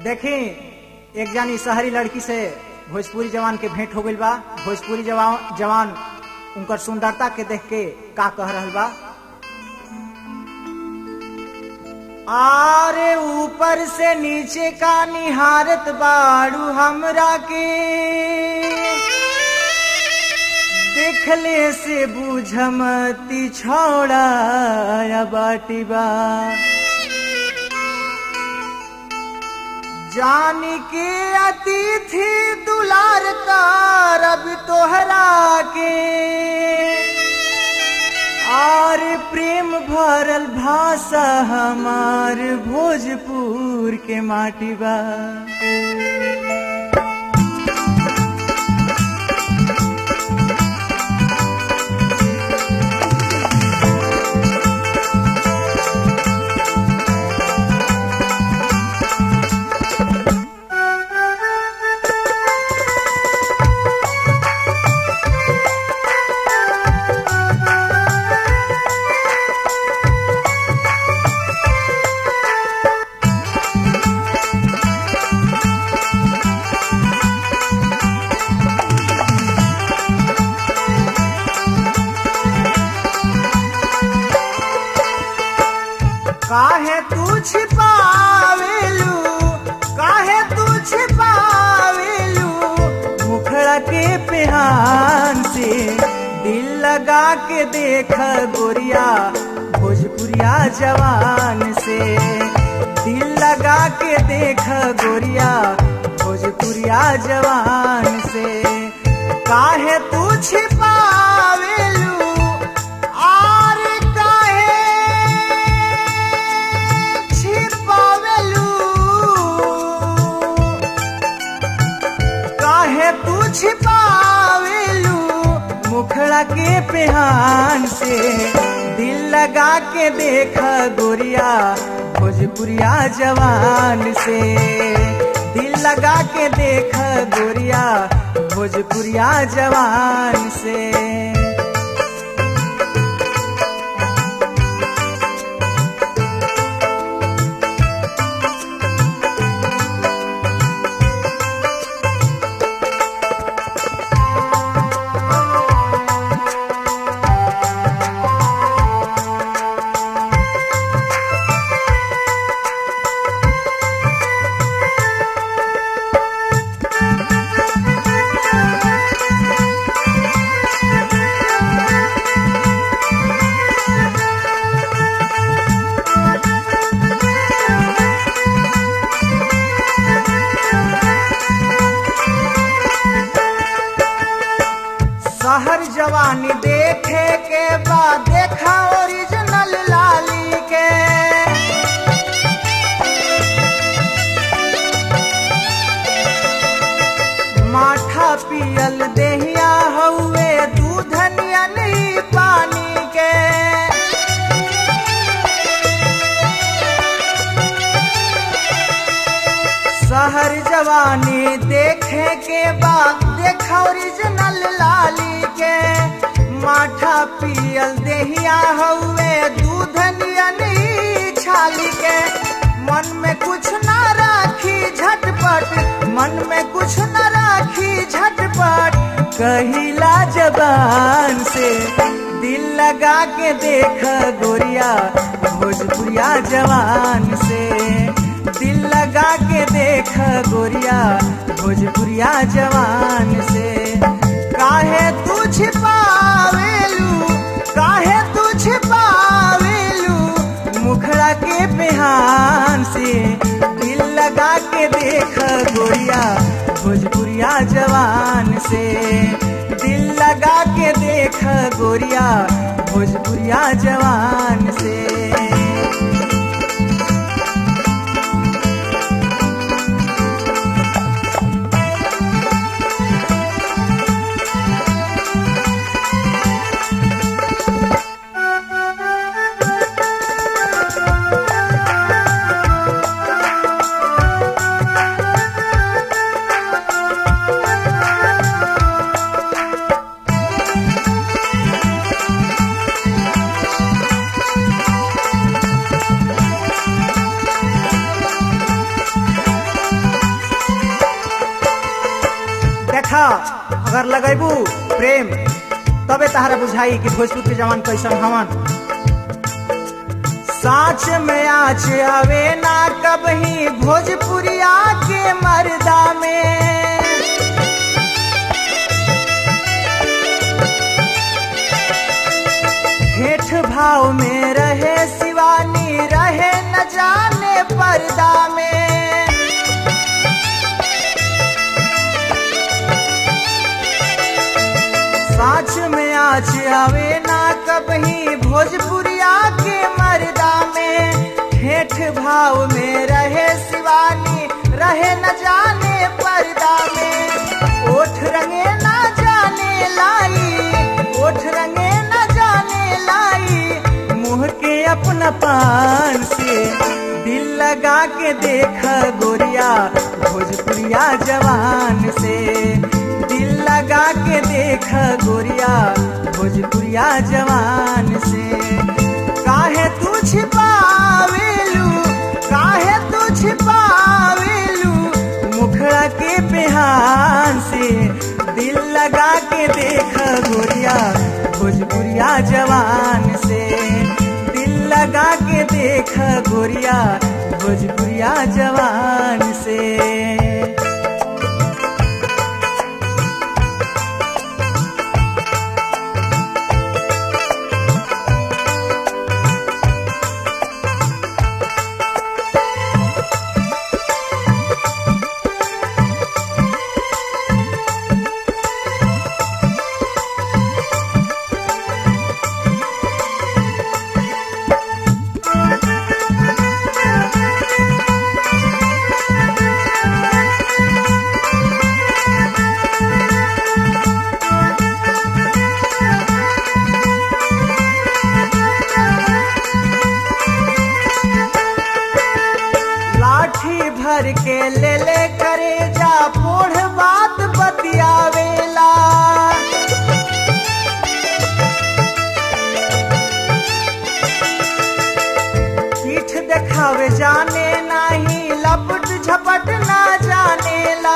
देखी एक जानी शहरी लड़की से भोजपुरी जवान के भेंट हो गइल बा भोजपुरी जवान जवान उनकर सुंदरता के देख के का कह रहल बा आरे ऊपर से नीचे का निहारत बाड़ू हमरा के देखले से बुझमती छोड़ा या बाटी बा जान के अतिथि दुलार रब तोहरा के और प्रेम भरल भाषा हमार भोजपुर के माटी बा काहे तू छिपावेलू काहे तू छिपावेलू मुखड़ा के पेहान से दिल लगा के देख गोरिया भोजपुरिया जवान से दिल लगा के देख गोरिया भोजपुरिया जवान से काहे तू छिपावेलू और काहे छिपावेलू काहे तू छिपावेलू मुखड़ा के पेहान से दिल लगा के देख गोरिया भोजपुरिया जवान से दिल लगा के देख गोरिया भोजपुरिया जवान से शहर जवानी देखे के बाद देखा ओरिजिनल लाली के माठा पियल देहिया हउए दूध नियन पानी के शहर जवानी देखे के बाद देखा ओरिजिनल लाली के माठा पियल देहिया हउए दूध नियन छाली के मन में कुछ ना राखी झटपट मन में कुछ न राखी झटपट कहिला जबान से दिल लगा के देख गोरिया भोजपुरिया जवान से दिल लगा के देख गोरिया भोजपुरिया जवान से काहे तू छिपावेलू काहे तू छिपावेलू मुखड़ा के बिहान से दिल लगा के देख गोरिया भोजपुरिया जवान से दिल लगा के देख गोरिया भोजपुरिया जवान से देखा अगर लगेबू प्रेम तबे तहरा बुझाई कि भोजपुर के जवान कैसन हवन साँच में आँच आवे ना कबही भोजपुरिया के मर्दा में हेठ भाव में रहे शिवानी रहे न जाने पर्दा में साँच में आँच आवे ना कबही भोजपुरिया के मर्दा में हेठ भाव में रहे शिवानी रहे न जाने पर्दा में ओठ रंगे ना जाने लाई ओठ रंगे न जाने लाई मुँह के अपना पान से दिल लगा के देख गोरिया भोजपुरिया जवान से दिल लगा के देख गोरिया भोजपुरिया जवान से काहे तू छिपावेलू काहे तू छिपावेलू मुखड़ा के पेहान से दिल लगा के देख गोरिया भोजपुरिया जवान से दिल लगा के देख गोरिया भोजपुरिया जवान से लाठी भर के ले ले करे जा पोढ़ बात बतियावेला पीठ देखावे जाने नाही लपट झपट ना जानेला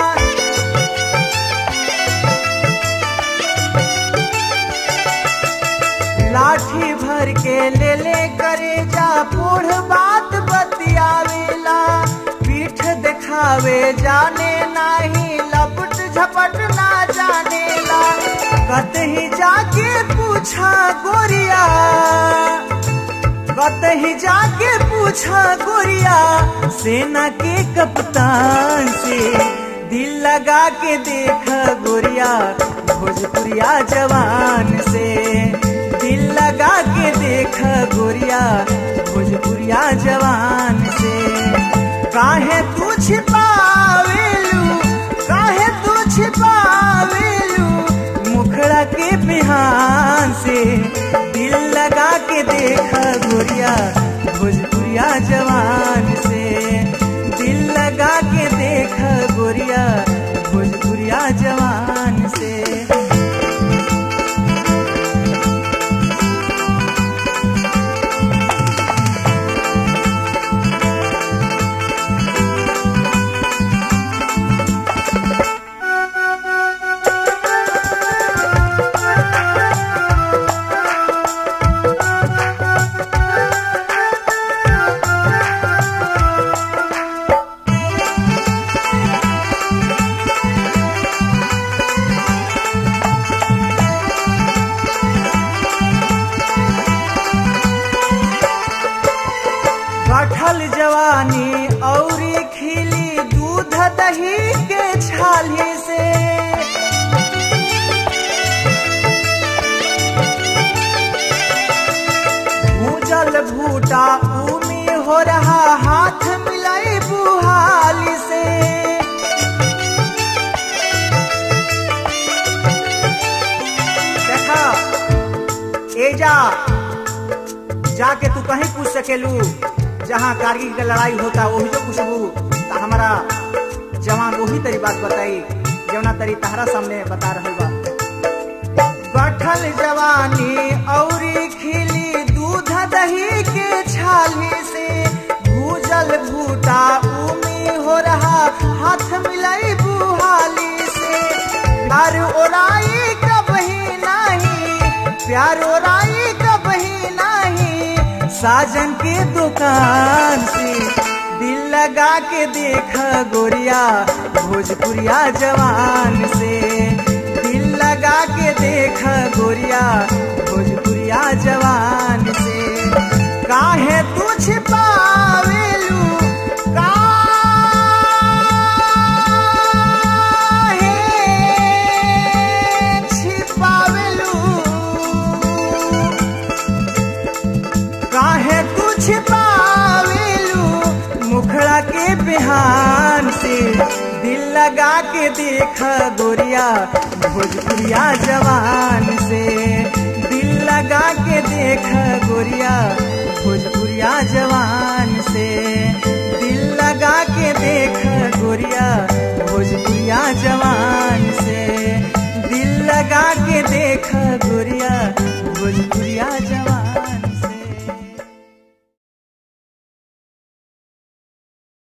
लाठी भर के ले ले करे जा पोढ़ बात बतियावेला पीठ दिखावे जाने नाही लपट झपट ना जानेला कतही जाके पूछा गोरिया कतही जाके पूछा गोरिया सेना के कप्तान से दिल लगा के देख गोरिया भोजपुरिया जवान से दिल लगा के देख गोरिया भोजपुरिया जवान से काहे तू छिपावेलू काहे तू छिपावेलू मुखड़ा के बिहान से दिल लगा के देख गोरिया भोजपुरिया जवान से दिल लगा के देख गोरिया भोजपुरिया जवान से कठल जवानी औरी खिली दूध दही के छाली से भूजल भूटा उमी हो रहा हाथ मिलाई बुहाली से देखा एजा जाके तू कहीं पूछ सकेलू जहाँ कारगिल के लड़ाई होता वही जो पूछबू तो हमारा जवान वही तरी बात बताई जवना तरी तहरा सामने बता रहे बा कठल जवानी औरी खिली दूध दही के छाली से भूजल भूटा उमी हो रहा हाथ मिलाई बुहाली से प्यारो राई कबही नाही साजन के दुकान से दिल लगा के देख गोरिया भोजपुरिया जवान से दिल लगा के देख गोरिया भोजपुरिया जवान से काहे तू छिपावेलू काहे छिपावेलू काहे तू छिपावेलू मुखड़ा के बिहान से दिल लगा के देख गोरिया भोजपुरिया जवान से दिल लगा के देख गोरिया भोजपुरिया जवान से दिल लगा के देख गोरिया भोजपुरिया जवान